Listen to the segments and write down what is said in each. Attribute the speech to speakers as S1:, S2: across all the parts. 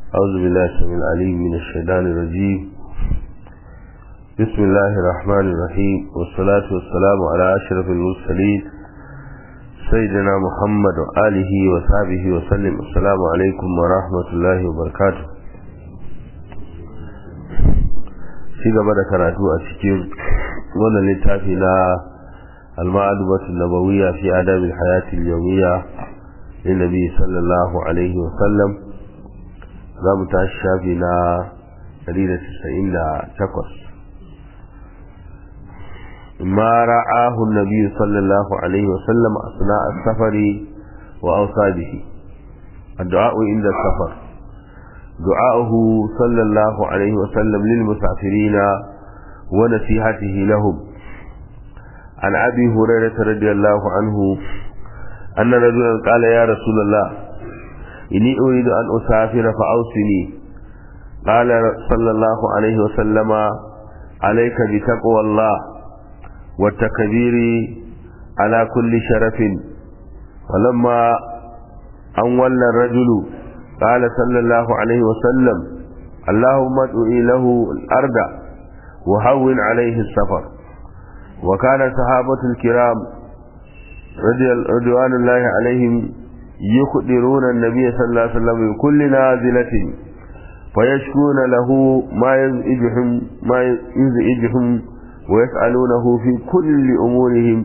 S1: أعوذ بالله السميع العليم من الشيطان الرجيم بسم الله الرحمن الرحيم والصلاة والسلام على أشرف المرسلين سيدنا محمد وآله وصحبه وسلم السلام عليكم ورحمة الله وبركاته في gaba da karatu a cikin wannan littafi na المعلومة النبوية في آداب الحياة اليومية للنبي صلى الله عليه وسلم زام تاشافي نا دليل تسعين تقص ما رآه النبي صلى الله عليه وسلم أثناء السفر وأوصى به الدعاء عند السفر دعاؤه صلى الله عليه وسلم للمسافرين ونصيحته لهم عن أبي هريرة رضي الله عنه أن رجلا قال يا رسول الله إني أريد أن أسافر فأوصني قال صلى الله عليه وسلم عليك بتقوى الله والتكبير على كل شرف ولما أن ولى الرجل قال صلى الله عليه وسلم اللهم ادعي له الأرض وهون عليه السفر وكان صحابة الكرام رضوان الله عليهم يخدرون النبي صلى الله عليه وسلم بكل نازلة فيشكون له ما يزعجهم ما يزعجهم ويسألونه في كل أمورهم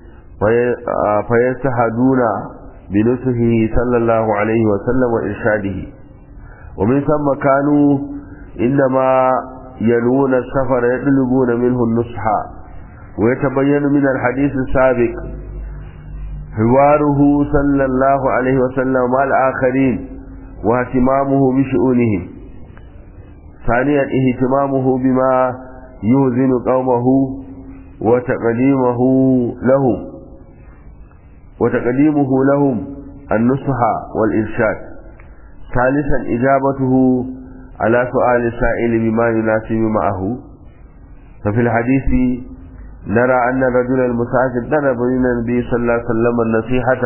S1: فيستحدون بنصحه صلى الله عليه وسلم وإرشاده ومن ثم كانوا إنما ينوون السفر يطلبون منه النصح ويتبين من الحديث السابق حواره صلى الله عليه وسلم مع الآخرين واهتمامه بشؤونهم ثانيا اهتمامه بما يوزن قومه وتقديمه لهم وتقديمه لهم النصح والإرشاد ثالثا إجابته على سؤال السائل بما يناسب معه ففي الحديث نرى أن الرجل المسافر طلب من النبي صلى الله عليه وسلم النصيحة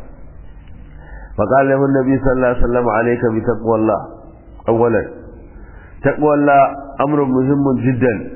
S1: فقال له النبي صلى الله عليه وسلم عليك بتقوى الله أولا تقوى الله أمر مهم جدا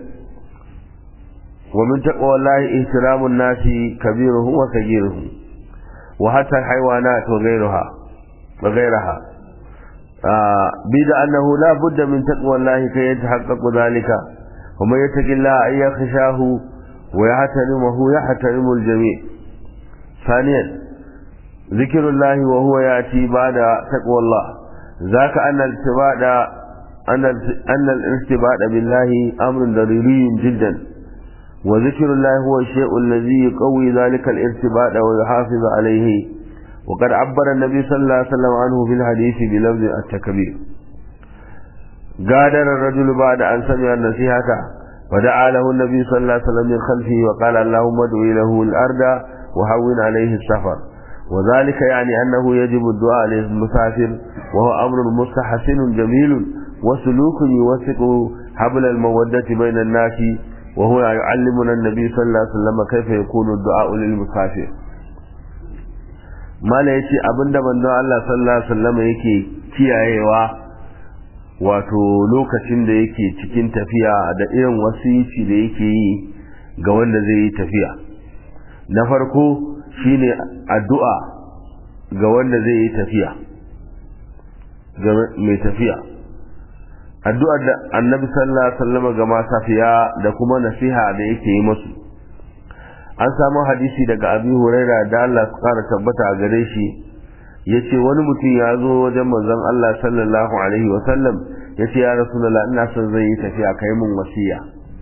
S1: ومن تقوى الله احترام الناس كبيرهم وصغيرهم وحتى الحيوانات وغيرها وغيرها آه بيد أنه لا بد من تقوى الله كي يتحقق ذلك ومن يتق الله أن يخشاه ويحترمه يحترم الجميع ثانيا ذكر الله وهو يأتي بعد تقوى الله ذاك أن الارتباط أن أن الارتباط بالله أمر ضروري جدا وذكر الله هو الشيء الذي يقوي ذلك الارتباط ويحافظ عليه وقد عبر النبي صلى الله عليه وسلم عنه في الحديث بلفظ التكبير غادر الرجل بعد أن سمع النصيحة فدعا له النبي صلى الله عليه وسلم من خلفه وقال اللهم ادعي له الأرض وهون عليه السفر وذلك يعني أنه يجب الدعاء للمسافر وهو أمر مستحسن جميل وسلوك يوثق حبل المودة بين الناس وهو يعلمنا النبي صلى الله عليه وسلم كيف يكون الدعاء للمسافر ما لا يتي أبن دبن الله صلى الله عليه وسلم يكي kiyayewa wato lokacin da yake cikin tafiya da irin wasici da yake yi ga wanda zai yi tafiya na farko shine addu'a ga wanda zai yi tafiya ga mai tafiya addu'ar da annabi sallallahu alaihi wasallam ga masafiya da kuma nasiha da yake yi musu an samu hadisi daga abi huraira da Allah su kara tabbata a gare shi yace wani mutum ya zo wajen manzon Allah sallallahu alaihi wasallam yace ya rasulullah ina son zai yi tafiya kai mun wasiya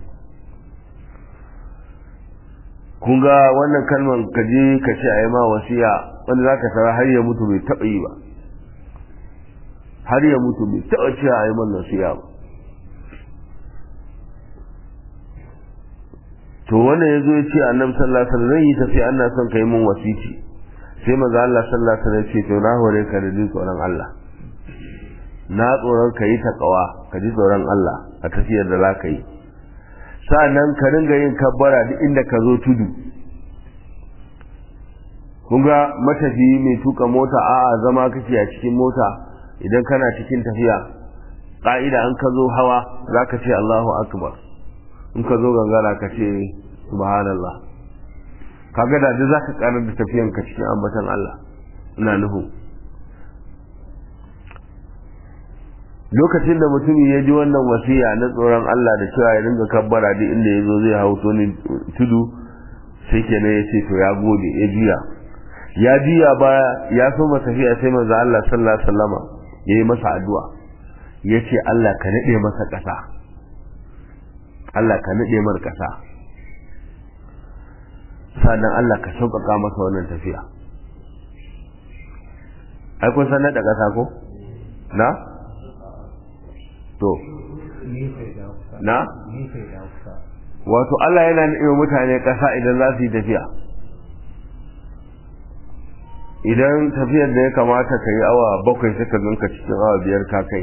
S1: kun ga wannan kalmar ka je ka ce a yi ma wasiya wanda za ka tara har ya mutu bai taɓa yi ba har ya mutu bai taɓa ce a yi man wasiya ba to wannan ya zo ya ce annabi sallallahu alaihi wasallam zan yi tafiya ana son ka yi min wasici sai maza Allah sallallahu alaihi wasallam ce to na hore ka da jin tsoron Allah na tsoron ka yi takawa ka ji tsoron Allah a tafiyar da za ka yi sa'annan ka ringa yin kabbara duk inda ka zo tudu kun ga matafiyi mai tuka mota a'a zama kake a cikin mota idan kana cikin tafiya ƙa'ida an ka zo hawa za ka ce Allahu akbar in ka zo gangara ka ce subhanallah kaga da za ka karar da tafiyan ka cikin ambatan Allah ina nuhu lokacin da mutum ya ji wannan wasiya na tsoron Allah da cewa ya dinga kabbara duk inda ya zo zai hau ni tudu sai kenan ya ce to ya gode ya juya ya juya baya ya so tafiya sai manzo Allah sallallahu alaihi wasallama yayi masa addu'a yace Allah ka nade masa ƙasa Allah ka nade mar ƙasa sannan Allah ka sauƙaƙa masa wannan tafiya ai kun san nada ƙasa ko na to na wato Allah yana nade mutane ƙasa idan za su yi tafiya idan tafiyar da ya kamata ka yi awa bakwai sai ka ganka cikin awa biyar ka kai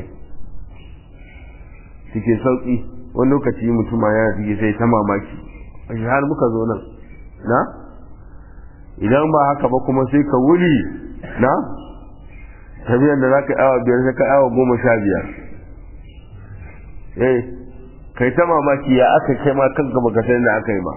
S1: cikin sauƙi wani lokaci mutuma yana ciki sai ta mamaki a shi har muka zo nan na idan ba haka ba kuma sai ka wuri na tafiyar da za ka awa biyar sai ka awa goma sha biyar eh kai ta mamaki ya aka kai ma kanka baka san da aka yi ba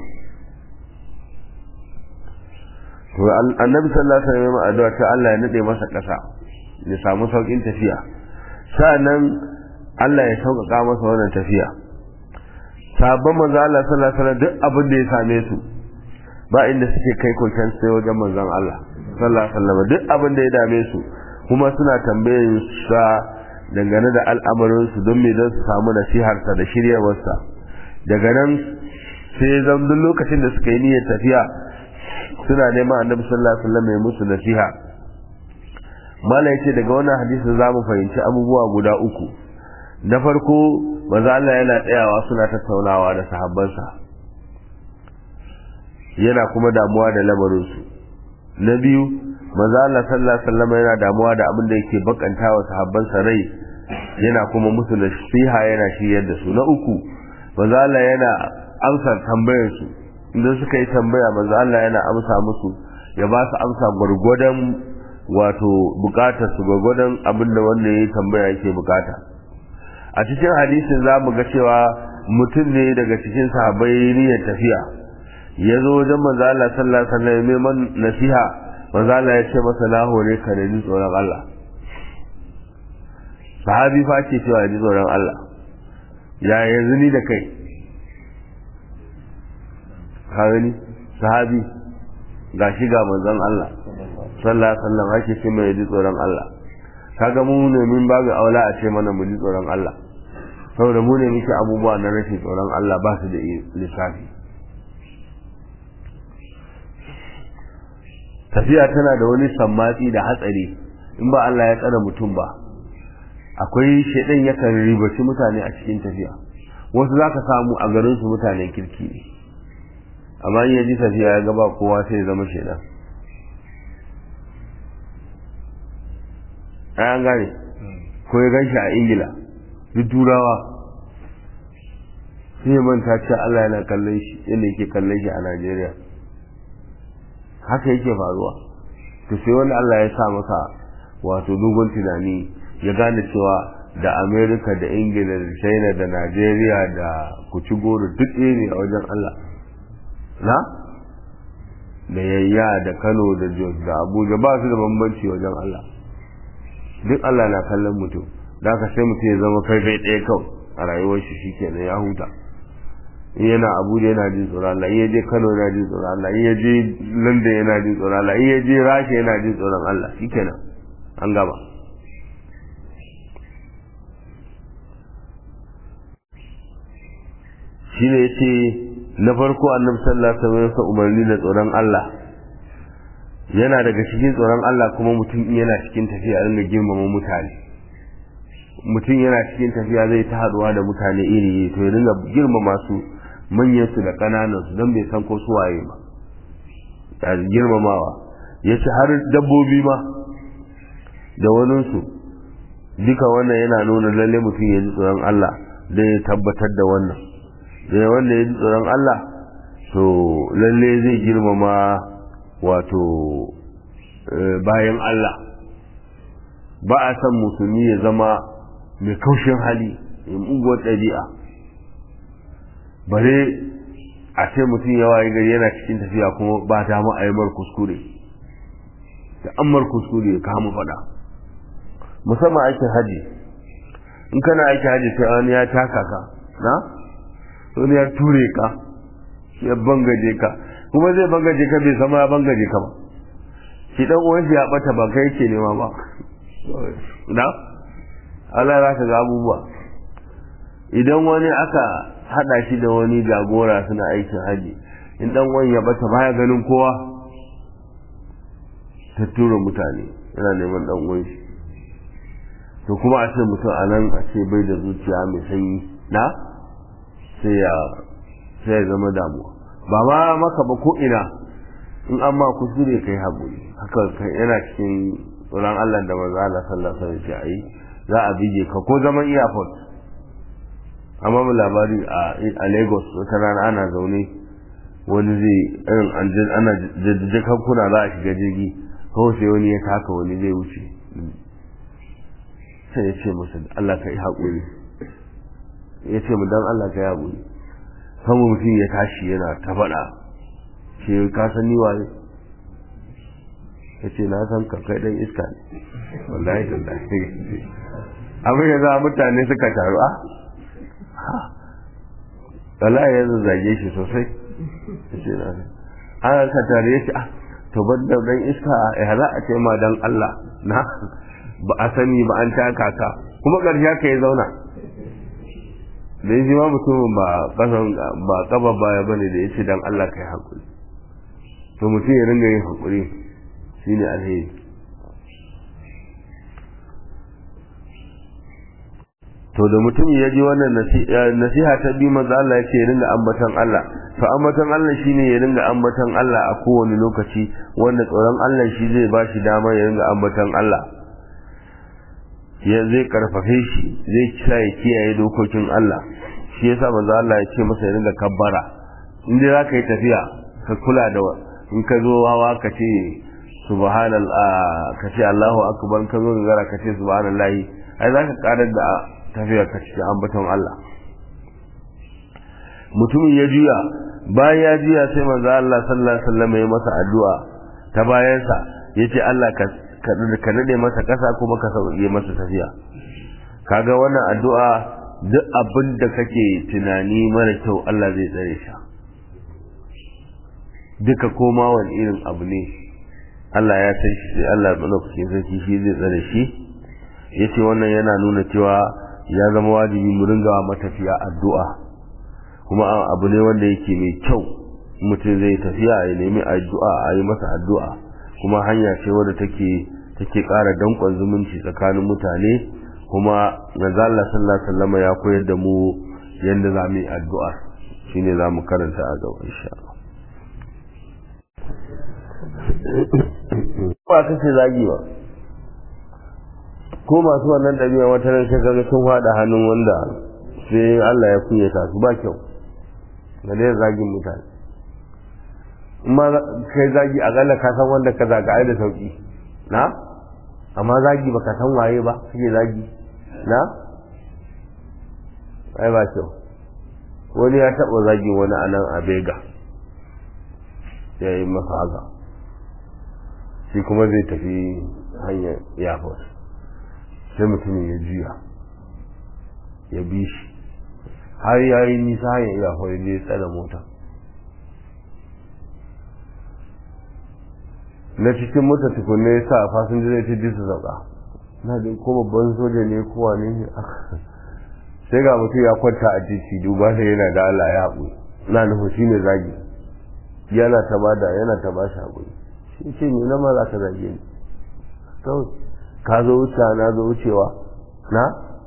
S1: to annabi sallallahu alaihi wasallam addu'a ta Allah ya nade masa kasa ya samu saukin tafiya sa'annan Allah ya sauƙaƙa masa wannan tafiya sabon manzo Allah sallallahu alaihi wasallam duk abin da ya same su ba inda suke kai koken sai wajen manzon Allah sallallahu alaihi wasallam duk abin da ya dame su kuma suna tambayar sa dangane da al'amarin su don me don su samu nasiharsa da shiryawarsa daga nan sai zan duk lokacin da suka yi niyyar tafiya suna neman annabi sallallahu alaihi wasallam ya musu nasiha mala yace daga wannan hadisin zamu fahimci abubuwa guda uku na farko maza Allah yana tsayawa suna tattaunawa da sahabbansa yana kuma damuwa da lamarinsu na biyu maza Allah sallallahu alaihi wasallam yana damuwa da abin da yake bakanta wa sahabbansa rai yana kuma musu nasiha yana shiryar da su na uku maza Allah yana amsa tambayar su idan suka yi tambaya maza Allah yana amsa musu ya ba su amsa gwargwadon wato bukatar su gwargwadon abin da wanda ya yi tambaya yake bukata a cikin hadisin za mu ga cewa mutum ne daga cikin sahabbai niyyar tafiya ya zo wajen manzo Allah sallallahu alaihi wasallam neman nasiha manzo Allah ya ce masa na hore ka da ji tsoron Allah sahabi fa ce cewa ji tsoron Allah ya yanzu ni da kai ka gani sahabi ga shi ga manzon Allah sallallahu alaihi wasallam ake ce mai ji tsoron Allah kaga mu ne mun babu aula a ce mana mu ji tsoron Allah saboda mu ne muke abubuwa na rashin tsoron Allah ba su da lissafi tafiya tana da wani sammatsi da hatsari in ba Allah ya tsara mutum ba akwai shaidan yakan ribaci mutane a cikin tafiya wasu za ka samu a garin su mutanen kirki ne amma in ya ji tafiya ya gaba kowa sai ya zama shaidan an gane ko ya ganshi a ingila duk turawa sai ya manta ce Allah yana kallon shi yadda yake kallon shi a Najeriya haka yake faruwa to sai wanda Allah ya sa masa wato dogon tunani ya gane cewa da Amerika da Ingila da China da Najeriya da kuci goro duk ɗaya ne a wajen Allah na da yayya da Kano da Jos da Abuja ba su da bambanci wajen Allah duk Allah na kallon mutum da aka sai mutum ya zama faifai ɗaya kawai a rayuwar shi shikenan ya huta in yana abuja yana jin tsoron Allah in ya je kano yana jin tsoron Allah in ya je london yana jin tsoron Allah in ya je rasha yana jin tsoron Allah shikenan an gaba shi ne ya ce na farko annabi sallallahu alaihi wasallam umarni da tsoron Allah yana daga cikin tsoron Allah kuma mutum yana cikin tafiya ringa girmama mutane mutum yana cikin tafiya zai ta haduwa da mutane iri to ya ringa girmama su manyan su da kananan su don bai san ko su waye ba ta girmamawa ya ce har dabbobi ma da waninsu duka wannan yana nuna lalle mutum ya ji tsoron Allah don ya tabbatar da wannan da wanda ya ji tsoron Allah to lalle zai girmama wato bayan Allah ba a san musulmi ya zama mai kaushin hali mai muguwar ɗabi'a bare a ce mutum yawa ya gari yana cikin tafiya kuma ba ta mu aimar kuskure da ammar kuskure ya kama faɗa musamman aikin haji in kana aikin haji sai wani ya taka ka na wani ya ture ka ya bangaje ka kuma zai bangaje ka bai sama ya bangaje ka ba shi dan uwan shi ya bata ba kai yake nema ba na Allah za ka ga abubuwa idan wani aka hada shi da wani jagora suna aikin haji in dan wani ya bata baya ganin kowa ta tura mutane yana neman dan uwan shi to kuma a ce mutum a nan a ce bai da zuciya mai sanyi na sai ya sai ya zama damuwa ba ma maka ba ko ina in an ma kuskure kai haƙuri haka yana cikin tsoron Allah da manzo Allah sallallahu alaihi wasallam ya za a bige ka ko zaman airport amma mu labari a Lagos wata rana ana zaune wani zai irin ana jajjakan kuna za a shiga jirgi kawai sai wani ya taka wani zai wuce sai ya ce masa Allah ka yi haƙuri ya ce mu dan Allah ka yi haƙuri kan mutum ya tashi yana ta faɗa ce ka san ni waye ya ce na san ka kai dan iska ne wallahi wallahi abin ya za mutane suka taru a wallahi ya zage shi sosai ya ce na an ka tare ya ce a to ban da dan iska ya za a ce ma dan Allah na ba a sani ba an taka ka kuma ƙarshe ka ya zauna da shi ma mutumin ba kasan ba kaba baya bane da yace dan Allah kai hakuri to mutum ya ringa yin hakuri shine alheri to da mutum ya ji wannan nasiha ta bi manzo Allah yace ya ringa ambaton Allah to ambaton Allah shine ya ringa ambaton Allah a kowane lokaci wanda tsoron Allah shi zai ba shi dama ya ringa ambaton Allah ya zai karfafe shi zai sa ya kiyaye dokokin Allah shi yasa manzo Allah ya ce masa ya ringa kabbara in dai zaka yi tafiya ka kula da in ka zo wawa ka ce subhanallah ka ce Allahu akbar ka zo gara ka ce subhanallahi ai zaka karar da tafiya ka ce ambaton Allah mutumin ya juya bayan ya juya sai manzo Allah sallallahu alaihi wasallam ya masa addu'a ta bayansa yace Allah ka ka nade masa kasa kuma ka sauke masa tafiya kaga wannan addu'a duk abin da kake tunani mara kyau Allah zai tsare shi duka koma wani irin abu ne Allah ya san shi sai Allah malaukakin sarki shi zai tsare shi yace wannan yana nuna cewa ya zama wajibi mu ringa matafiya addu'a kuma abu ne wanda yake mai kyau mutum zai tafiya ya nemi addu'a a yi masa addu'a kuma hanya ce wadda take take ƙara danƙon zumunci tsakanin mutane kuma manzo Allah sallallahu alaihi wasallam ya koyar da mu yanda za mu yi addu'a shine za mu karanta a gaba insha Allah ba kace zagi ba ko masu wannan ɗabi'a wata ran sai kaga sun faɗa hannun wanda sai Allah ya kunyata su ba kyau ga dai zagin mutane amma kai zagi akalla ka san wanda ka zaga ai da sauki na amma zagi baka san waye ba kake zagi na ai ba kyau wani ya taɓa zagi wani anan a bega ya yi masa haka shi kuma zai tafi hanyar airport sai mutumin ya juya ya bi shi har ya yi nisa hanyar airport ya je tsada mota na cikin mota tukunne ya sa fasinjoji ta ji su sauka na da ko babban soja ne ko wane ne sai ga mutum ya kwanta a titi duba sai yana da Allah ya haƙuri na nufin shi ne zagi yana ta bada yana ta ba shi haƙuri shi ce ne na ma za ka zage ni kawai ka zo wucewa na zo wucewa na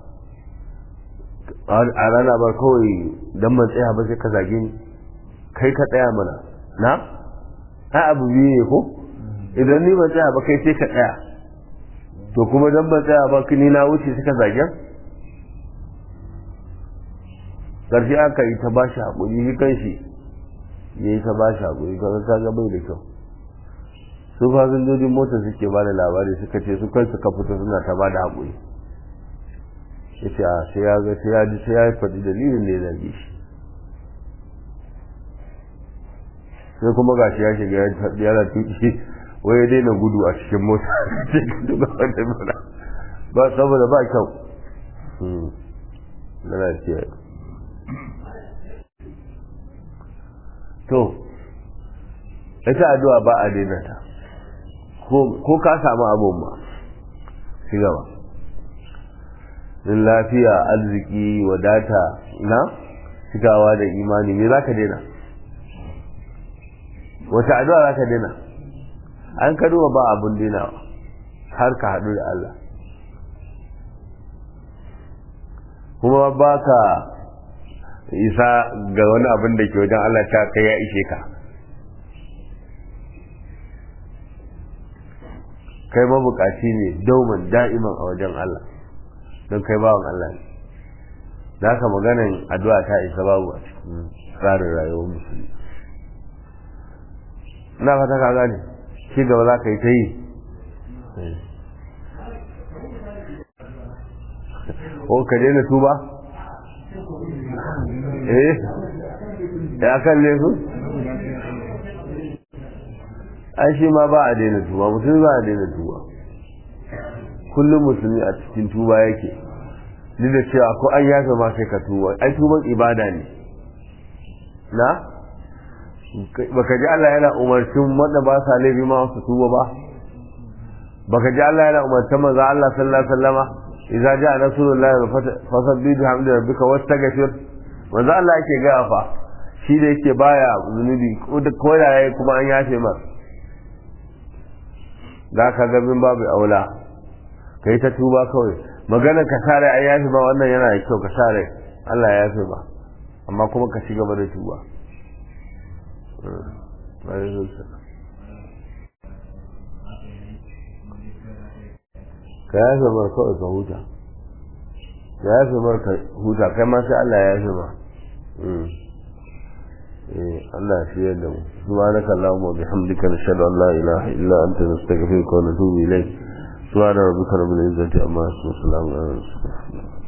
S1: a rana ba kawai don man tsaya ba sai ka zage ni kai ka tsaya mana na ai abu biyu ne ko idan ni ban tsaya ba kai sai ka tsaya to kuma dan ban tsaya ba ni na wuce suka zagen ƙarshe aka yi ta bashi haƙuri shi kan shi ya yi ta bashi haƙuri kan ka ga bai da kyau su fasinjojin mota suke ba da labari suka ce su kan suka fito suna ta ba da haƙuri ya ce a sai ya ga sai ya ji sai ya faɗi dalilin da ya zage shi sai kuma ga shi ya shiga ya faɗi yana tuki wai ya daina gudu a cikin mota ba saboda ba kyau na lafiya to ita addu'a ba a daina ta ko ka samu abun ma ci gaba in lafiya arziki wadata na cikawa da imani me za ka daina wata addu'a za ka daina an ka duba ba abun dainawa har ka haɗu da Allah kuma ba ka isa ga wani abin da ke wajen Allah ta kai ya ishe ka kai mabukaci ne dauman da'iman a wajen Allah don kai bawan Allah ne da haka maganin addu'a ta isa babu a cikin tsarin rayuwar musulmi na fata ka gane shi gaba za ka yi ta yi o ka daina tuba eh ya kan laifin ai shi ma ba a daina tuba mutum ba a daina tuba kullum musulmi a cikin tuba yake duk da cewa ko an yafe ma sai ka tuba ai tuban ibada ne na baka ji Allah yana umarcin wanda ba sa laifi ma su tuba ba baka ji Allah yana umarcin manzo Allah sallallahu alaihi wasallama idza jaa nasrullahi fasabbih bihamdi rabbika wastaghfir manzo Allah yake ga fa shi da yake baya zunubi ko da yayi kuma an yafe ma da ka ga bin babu aula kai ta tuba kawai magana ka sare ai yafe ba wannan yana da kyau ka sare Allah ya yafe ba amma kuma ka ci gaba da tuba ka yafe mar kawai ka huta ka yafe mar ka huta kai ma sai Allah ya yafe ma Allah shi yadda mu subhanaka allahumma wa bihamdika nashhadu an la ilaha illa anta nastaghfiruka wa natubu ilayk subhana rabbika rabbil izzati amma yasifun salamun ala al mursalin